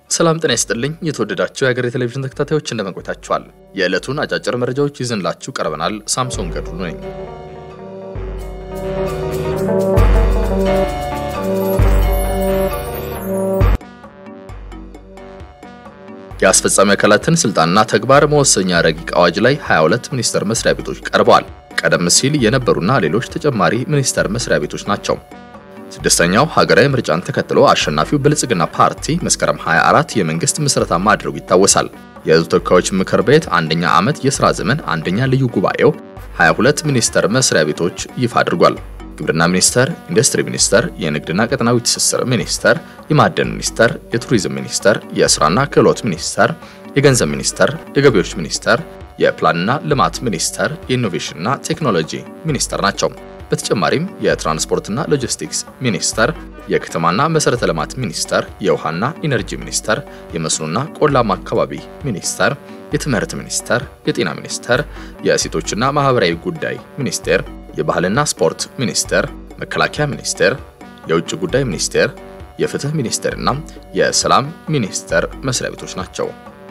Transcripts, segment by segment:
ሰላም ጤና ይስጥልኝ። የተወደዳችሁ የሀገሬ ቴሌቪዥን ተከታታዮች እንደምን ቆይታችኋል? የዕለቱን አጫጭር መረጃዎች ይዘንላችሁ ቀርበናል። ሳምሶን ገድሉ ነኝ። የአስፈጻሚ አካላትን ስልጣንና ተግባር መወሰኛ ረቂቅ አዋጅ ላይ 22 ሚኒስቴር መስሪያ ቤቶች ቀርበዋል። ቀደም ሲል የነበሩና ሌሎች ተጨማሪ ሚኒስቴር መስሪያ ቤቶች ናቸው። ስድስተኛው ሀገራዊ ምርጫን ተከትሎ አሸናፊው ብልጽግና ፓርቲ መስከረም 24 የመንግስት ምስረታ ማድረጉ ይታወሳል። የሕዝብ ተወካዮች ምክር ቤት አንደኛ ዓመት የሥራ ዘመን አንደኛ ልዩ ጉባኤው 22 ሚኒስቴር መስሪያ ቤቶች ይፋ አድርጓል። ግብርና ሚኒስቴር፣ ኢንዱስትሪ ሚኒስቴር፣ የንግድና ቀጠናዊ ትስስር ሚኒስቴር፣ የማዕድን ሚኒስቴር፣ የቱሪዝም ሚኒስቴር፣ የስራና ክህሎት ሚኒስቴር፣ የገንዘብ ሚኒስቴር፣ የገቢዎች ሚኒስቴር፣ የፕላንና ልማት ሚኒስቴር፣ የኢኖቬሽንና ቴክኖሎጂ ሚኒስቴር ናቸው። በተጨማሪም የትራንስፖርትና ሎጂስቲክስ ሚኒስቴር፣ የከተማና መሰረተ ልማት ሚኒስቴር፣ የውሃና ኢነርጂ ሚኒስቴር፣ የመስኖና ቆላማ አካባቢ ሚኒስቴር፣ የትምህርት ሚኒስቴር፣ የጤና ሚኒስቴር፣ የሴቶችና ማህበራዊ ጉዳይ ሚኒስቴር፣ የባህልና ስፖርት ሚኒስቴር፣ መከላከያ ሚኒስቴር፣ የውጭ ጉዳይ ሚኒስቴር፣ የፍትህ ሚኒስቴርና የሰላም ሚኒስቴር መስሪያ ቤቶች ናቸው።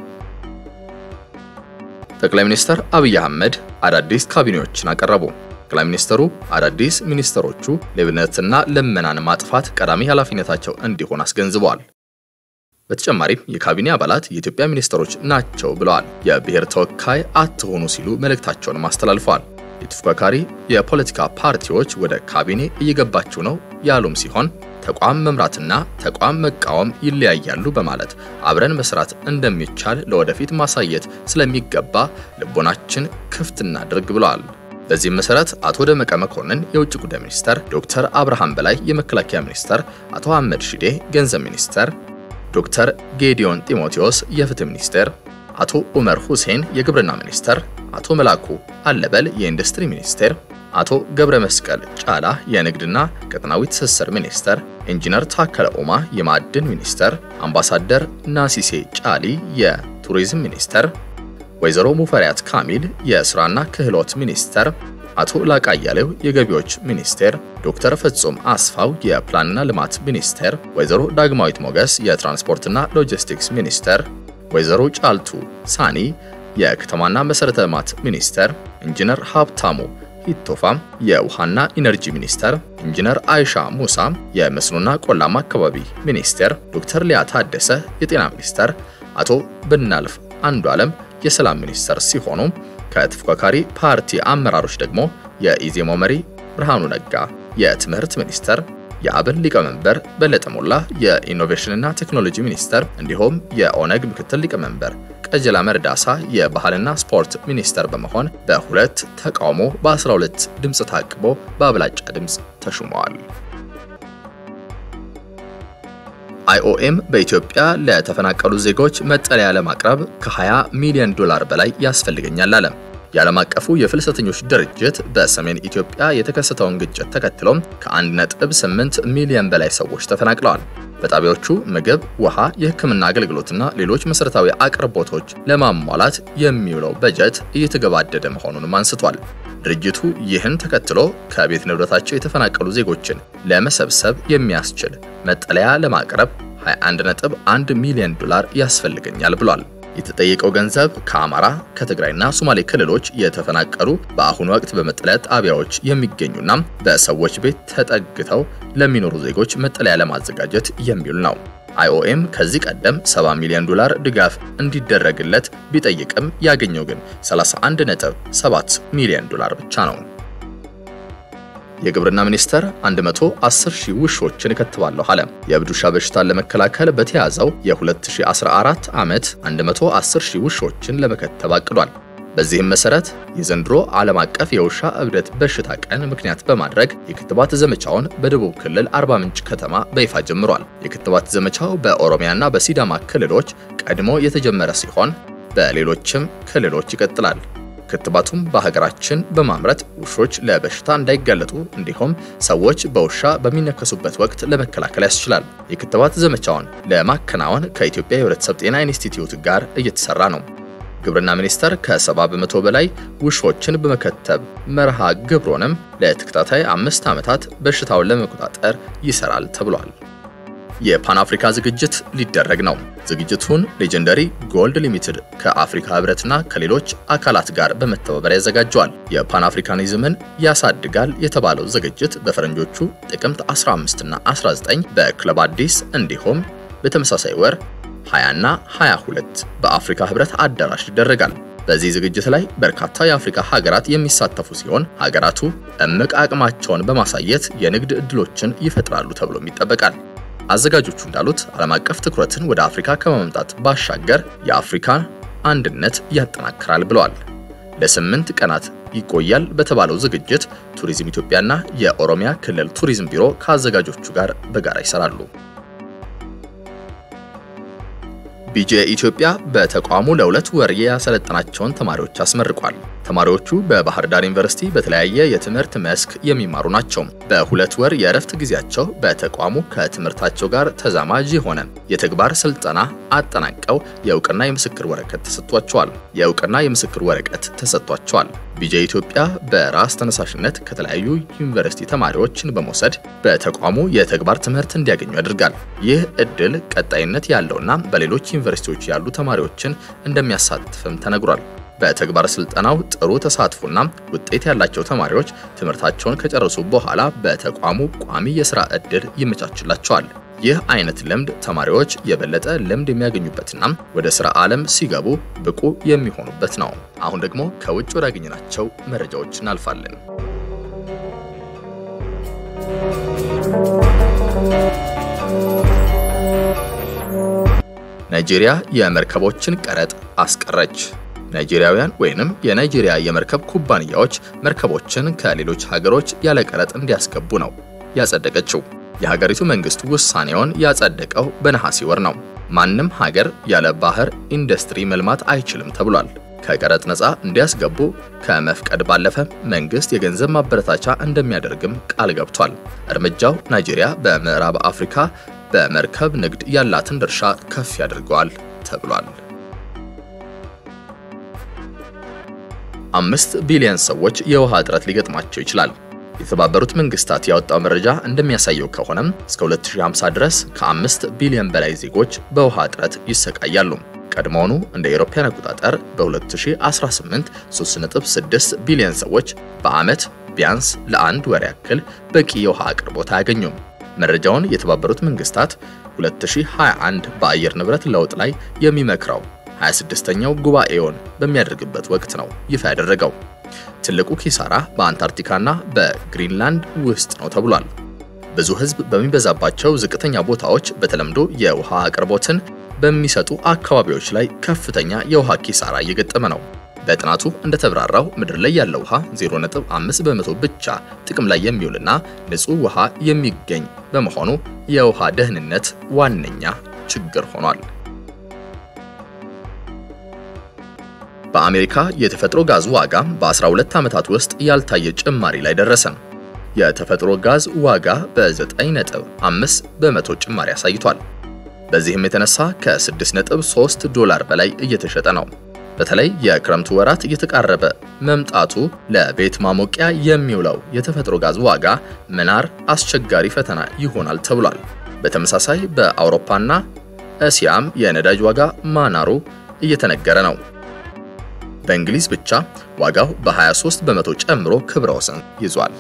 ጠቅላይ ሚኒስትር አብይ አህመድ አዳዲስ ካቢኔዎችን አቀረቡ። ጠቅላይ ሚኒስትሩ አዳዲስ ሚኒስትሮቹ ሌብነትና ልመናን ማጥፋት ቀዳሚ ኃላፊነታቸው እንዲሆን አስገንዝበዋል። በተጨማሪም የካቢኔ አባላት የኢትዮጵያ ሚኒስትሮች ናቸው ብለዋል። የብሔር ተወካይ አትሆኑ ሲሉ መልእክታቸውንም አስተላልፈዋል። የተፎካካሪ የፖለቲካ ፓርቲዎች ወደ ካቢኔ እየገባችሁ ነው ያሉም ሲሆን ተቋም መምራትና ተቋም መቃወም ይለያያሉ በማለት አብረን መስራት እንደሚቻል ለወደፊት ማሳየት ስለሚገባ ልቦናችን ክፍት እናድርግ ብለዋል። በዚህም መሰረት አቶ ደመቀ መኮንን የውጭ ጉዳይ ሚኒስተር፣ ዶክተር አብርሃም በላይ የመከላከያ ሚኒስተር፣ አቶ አህመድ ሺዴ ገንዘብ ሚኒስተር፣ ዶክተር ጌዲዮን ጢሞቴዎስ የፍትህ ሚኒስቴር፣ አቶ ኡመር ሁሴን የግብርና ሚኒስተር፣ አቶ መላኩ አለበል የኢንዱስትሪ ሚኒስቴር፣ አቶ ገብረ መስቀል ጫላ የንግድና ቀጠናዊ ትስስር ሚኒስተር፣ ኢንጂነር ታከለ ኡማ የማዕድን ሚኒስተር፣ አምባሳደር ናሲሴ ጫሊ የቱሪዝም ሚኒስተር፣ ወይዘሮ ሙፈሪያት ካሚል የስራና ክህሎት ሚኒስተር፣ አቶ ላቃ አያሌው የገቢዎች ሚኒስቴር፣ ዶክተር ፍጹም አስፋው የፕላንና ልማት ሚኒስቴር፣ ወይዘሮ ዳግማዊት ሞገስ የትራንስፖርትና ሎጂስቲክስ ሚኒስቴር፣ ወይዘሮ ጫልቱ ሳኒ የከተማና መሰረተ ልማት ሚኒስቴር፣ ኢንጂነር ሀብታሙ ሂቶፋም የውሃና ኢነርጂ ሚኒስቴር፣ ኢንጂነር አይሻ ሙሳ የመስኖና ቆላማ አካባቢ ሚኒስቴር፣ ዶክተር ሊያ ታደሰ የጤና ሚኒስቴር፣ አቶ ብናልፍ አንዱ ዓለም የሰላም ሚኒስቴር ሲሆኑ ከተፎካካሪ ፓርቲ አመራሮች ደግሞ የኢዜማው መሪ ብርሃኑ ነጋ የትምህርት ሚኒስቴር፣ የአብን ሊቀመንበር በለጠ ሞላ የኢኖቬሽንና ቴክኖሎጂ ሚኒስቴር እንዲሁም የኦነግ ምክትል ሊቀመንበር ቀጀላ መርዳሳ የባህልና ስፖርት ሚኒስተር በመሆን በሁለት ተቃውሞ በ12 ድምፅ ታቅቦ በአብላጫ ድምፅ ተሹመዋል። አይኦኤም በኢትዮጵያ ለተፈናቀሉ ዜጎች መጠለያ ለማቅረብ ከ20 ሚሊዮን ዶላር በላይ ያስፈልገኛል አለ። የዓለም አቀፉ የፍልሰተኞች ድርጅት በሰሜን ኢትዮጵያ የተከሰተውን ግጭት ተከትሎም ከ1.8 ሚሊዮን በላይ ሰዎች ተፈናቅለዋል። በጣቢያዎቹ ምግብ፣ ውሃ፣ የሕክምና አገልግሎትና ሌሎች መሠረታዊ አቅርቦቶች ለማሟላት የሚውለው በጀት እየተገባደደ መሆኑንም አንስቷል። ድርጅቱ ይህን ተከትሎ ከቤት ንብረታቸው የተፈናቀሉ ዜጎችን ለመሰብሰብ የሚያስችል መጠለያ ለማቅረብ 21.1 ሚሊዮን ዶላር ያስፈልገኛል ብሏል። የተጠየቀው ገንዘብ ከአማራ ከትግራይና ሶማሌ ክልሎች የተፈናቀሉ በአሁኑ ወቅት በመጠለያ ጣቢያዎች የሚገኙና በሰዎች ቤት ተጠግተው ለሚኖሩ ዜጎች መጠለያ ለማዘጋጀት የሚውል ነው። አይኦኤም ከዚህ ቀደም 70 ሚሊዮን ዶላር ድጋፍ እንዲደረግለት ቢጠይቅም ያገኘው ግን 31.7 ሚሊዮን ዶላር ብቻ ነው። የግብርና ሚኒስቴር 110 ሺህ ውሾችን እከትባለሁ አለ። የእብድ ውሻ በሽታን ለመከላከል በተያዘው የ2014 ዓመት 110 ሺህ ውሾችን ለመከተብ አቅዷል። በዚህም መሰረት የዘንድሮ ዓለም አቀፍ የውሻ እብደት በሽታ ቀን ምክንያት በማድረግ የክትባት ዘመቻውን በደቡብ ክልል አርባ ምንጭ ከተማ በይፋ ጀምሯል። የክትባት ዘመቻው በኦሮሚያና በሲዳማ ክልሎች ቀድሞ የተጀመረ ሲሆን በሌሎችም ክልሎች ይቀጥላል። ክትባቱም በሀገራችን በማምረት ውሾች ለበሽታ እንዳይጋለጡ እንዲሁም ሰዎች በውሻ በሚነከሱበት ወቅት ለመከላከል ያስችላል። የክትባት ዘመቻውን ለማከናወን ከኢትዮጵያ የሕብረተሰብ ጤና ኢንስቲትዩት ጋር እየተሰራ ነው። ግብርና ሚኒስቴር ከ70 በመቶ በላይ ውሾችን በመከተብ መርሃ ግብሮንም ለተከታታይ አምስት ዓመታት በሽታውን ለመቆጣጠር ይሰራል ተብሏል። የፓን አፍሪካ ዝግጅት ሊደረግ ነው። ዝግጅቱን ሌጀንደሪ ጎልድ ሊሚትድ ከአፍሪካ ህብረትና ከሌሎች አካላት ጋር በመተባበር ያዘጋጀዋል። የፓን አፍሪካኒዝምን ያሳድጋል የተባለው ዝግጅት በፈረንጆቹ ጥቅምት 15 እና 19 በክለብ አዲስ እንዲሁም በተመሳሳይ ወር 20 እና 22 በአፍሪካ ህብረት አዳራሽ ይደረጋል። በዚህ ዝግጅት ላይ በርካታ የአፍሪካ ሀገራት የሚሳተፉ ሲሆን ሀገራቱ እምቅ አቅማቸውን በማሳየት የንግድ ዕድሎችን ይፈጥራሉ ተብሎም ይጠበቃል። አዘጋጆቹ እንዳሉት ዓለም አቀፍ ትኩረትን ወደ አፍሪካ ከማምጣት ባሻገር የአፍሪካን አንድነት ያጠናክራል ብለዋል። ለስምንት ቀናት ይቆያል በተባለው ዝግጅት ቱሪዝም ኢትዮጵያና የኦሮሚያ ክልል ቱሪዝም ቢሮ ከአዘጋጆቹ ጋር በጋራ ይሰራሉ። ቢጂአይ ኢትዮጵያ በተቋሙ ለሁለት ወር ያሰለጠናቸውን ተማሪዎች አስመርቋል። ተማሪዎቹ በባህር ዳር ዩኒቨርሲቲ በተለያየ የትምህርት መስክ የሚማሩ ናቸው። በሁለት ወር የእረፍት ጊዜያቸው በተቋሙ ከትምህርታቸው ጋር ተዛማጅ የሆነ የተግባር ስልጠና አጠናቀው የእውቅና የምስክር ወረቀት ተሰጥቷቸዋል። የእውቅና የምስክር ወረቀት ተሰጥቷቸዋል። ቢጂአይ ኢትዮጵያ በራስ ተነሳሽነት ከተለያዩ ዩኒቨርሲቲ ተማሪዎችን በመውሰድ በተቋሙ የተግባር ትምህርት እንዲያገኙ ያደርጋል። ይህ እድል ቀጣይነት ያለውና በሌሎች ዩኒቨርሲቲዎች ያሉ ተማሪዎችን እንደሚያሳትፍም ተነግሯል። በተግባር ስልጠናው ጥሩ ተሳትፎና ውጤት ያላቸው ተማሪዎች ትምህርታቸውን ከጨረሱ በኋላ በተቋሙ ቋሚ የሥራ ዕድል ይመቻችላቸዋል። ይህ አይነት ልምድ ተማሪዎች የበለጠ ልምድ የሚያገኙበትና ወደ ሥራ ዓለም ሲገቡ ብቁ የሚሆኑበት ነው። አሁን ደግሞ ከውጭ ወዳገኘናቸው መረጃዎች እናልፋለን። ናይጄሪያ የመርከቦችን ቀረጥ አስቀረች። ናይጄሪያውያን ወይንም የናይጄሪያ የመርከብ ኩባንያዎች መርከቦችን ከሌሎች ሀገሮች ያለ ቀረጥ እንዲያስገቡ ነው ያጸደቀችው። የሀገሪቱ መንግስት ውሳኔውን ያጸደቀው በነሐሴ ወር ነው። ማንም ሀገር ያለ ባህር ኢንዱስትሪ መልማት አይችልም ተብሏል። ከቀረጥ ነፃ እንዲያስገቡ ከመፍቀድ ባለፈ መንግስት የገንዘብ ማበረታቻ እንደሚያደርግም ቃል ገብቷል። እርምጃው ናይጄሪያ በምዕራብ አፍሪካ በመርከብ ንግድ ያላትን ድርሻ ከፍ ያደርገዋል ተብሏል። አምስት ቢሊዮን ሰዎች የውሃ እጥረት ሊገጥማቸው ይችላል። የተባበሩት መንግስታት ያወጣው መረጃ እንደሚያሳየው ከሆነም እስከ 2050 ድረስ ከአምስት ቢሊዮን በላይ ዜጎች በውሃ እጥረት ይሰቃያሉ። ቀድሞውኑ እንደ አውሮፓውያን አቆጣጠር በ2018 3.6 ቢሊዮን ሰዎች በዓመት ቢያንስ ለአንድ ወር ያክል በቂ የውሃ አቅርቦት አያገኙም። መረጃውን የተባበሩት መንግስታት 2021 በአየር ንብረት ለውጥ ላይ የሚመክረው 26ኛው ጉባኤውን በሚያደርግበት ወቅት ነው ይፋ ያደረገው። ትልቁ ኪሳራ በአንታርክቲካና በግሪንላንድ ውስጥ ነው ተብሏል። ብዙ ሕዝብ በሚበዛባቸው ዝቅተኛ ቦታዎች በተለምዶ የውሃ አቅርቦትን በሚሰጡ አካባቢዎች ላይ ከፍተኛ የውሃ ኪሳራ እየገጠመ ነው። በጥናቱ እንደተብራራው ምድር ላይ ያለው ውሃ 0.5 በመቶ ብቻ ጥቅም ላይ የሚውልና ንጹህ ውሃ የሚገኝ በመሆኑ የውሃ ደህንነት ዋነኛ ችግር ሆኗል። በአሜሪካ የተፈጥሮ ጋዝ ዋጋ በ12 ዓመታት ውስጥ ያልታየ ጭማሪ ላይ ደረሰ። የተፈጥሮ ጋዝ ዋጋ በ9.5 በመቶ ጭማሪ አሳይቷል። በዚህም የተነሳ ከ6.3 ዶላር በላይ እየተሸጠ ነው። በተለይ የክረምቱ ወራት እየተቃረበ መምጣቱ ለቤት ማሞቂያ የሚውለው የተፈጥሮ ጋዝ ዋጋ መናር አስቸጋሪ ፈተና ይሆናል ተብሏል። በተመሳሳይ በአውሮፓና እስያም የነዳጅ ዋጋ ማናሩ እየተነገረ ነው። በእንግሊዝ ብቻ ዋጋው በ23 በመቶ ጨምሮ ክብረ ወሰን ይዟል።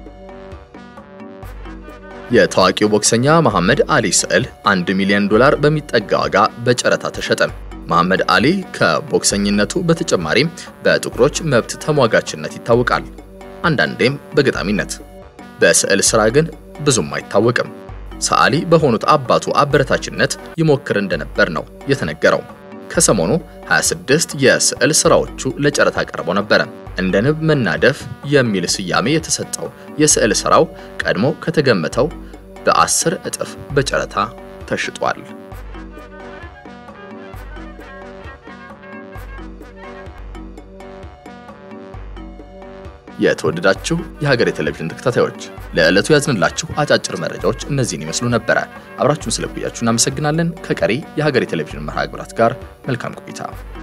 የታዋቂው ቦክሰኛ መሐመድ አሊ ስዕል 1 ሚሊዮን ዶላር በሚጠጋ ዋጋ በጨረታ ተሸጠ። መሐመድ አሊ ከቦክሰኝነቱ በተጨማሪ በጥቁሮች መብት ተሟጋችነት ይታወቃል፣ አንዳንዴም በገጣሚነት። በስዕል ሥራ ግን ብዙም አይታወቅም። ሰዓሊ በሆኑት አባቱ አበረታችነት ይሞክር እንደነበር ነው የተነገረው። ከሰሞኑ 26 የስዕል ሥራዎቹ ለጨረታ ቀርበው ነበረ። እንደ ንብ መናደፍ የሚል ስያሜ የተሰጠው የስዕል ሥራው ቀድሞ ከተገመተው በአስር እጥፍ በጨረታ ተሽጧል። የተወደዳችሁ የሀገሬ ቴሌቪዥን ተከታታዮች ለዕለቱ ያዝንላችሁ አጫጭር መረጃዎች እነዚህን ይመስሉ ነበረ። አብራችሁን ስለቆያችሁ እናመሰግናለን። ከቀሪ የሀገሬ ቴሌቪዥን መርሃ ግብራት ጋር መልካም ቆይታ